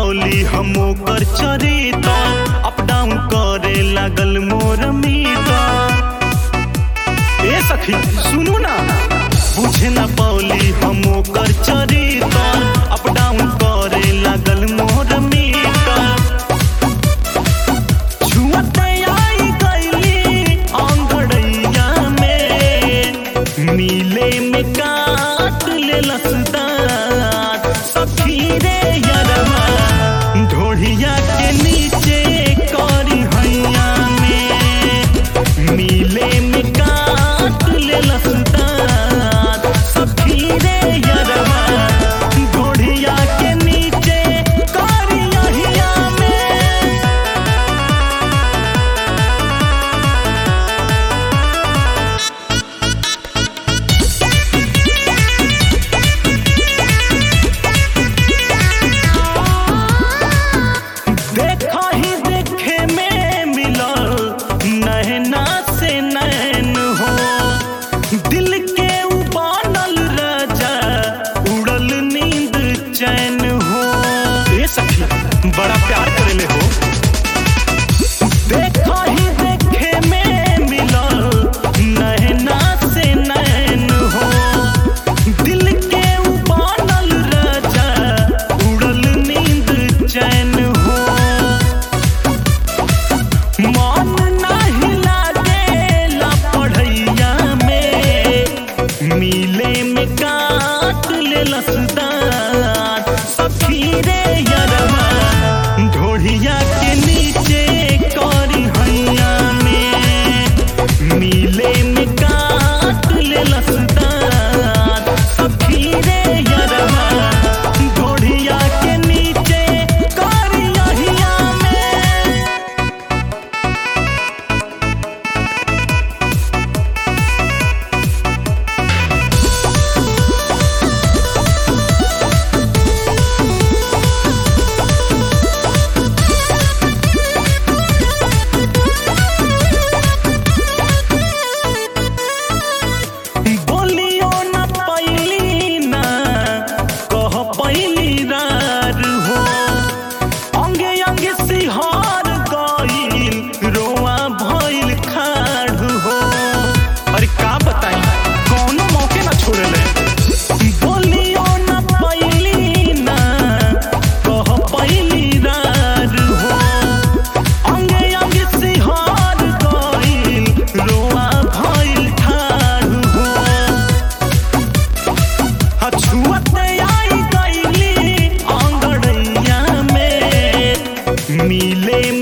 पौली हम ओकर चरिता up down करे लागल मोर मीटा ए सखी सुनू ना बुझे ना पौली हम ओकर चरिता अप डाउन करे लागल मोर मीटा छुअते आई गईली आंगड़ैया में मिले में काट ले लसदार सखी रे यरवा ढोढ़िया के नीचे करी हैया में मिले में काट ले लसदार सखी रे यरवा ढोढ़िया के नीचे करी हैया में देखा ही देखे में मिलल नैना से नैन हो दिल के उबानल राजा उड़ल नींद चैन हो ए सखी बड़ा प्यार करेले हो देखा ही देखे में मिलल नैना से नैन हो दिल के उबानल राजा उड़ल नींद चैन हो मन नाही लागेला पढ़ैया में मिले में काट ले लसदार सखी रे यरवा ढोढ़िया के नीचे करी हैया में मिले में काट ले लसदार सखी रे यरवा ढोढ़िया के नीचे करी हैया में बोलियो न पैली ना कह पैली रार हो अंगे अंगे सिहार गईल रोआ भइल खाड़ हो अरे का बताई कौनो मौके ना छोड़ले बोलियो न पैली ना कह पैली रार हो अंगे अंगे सिहार गईल रोआ भइल ठाड़ हो छुअते आई गईली आंगड़ैया में मिले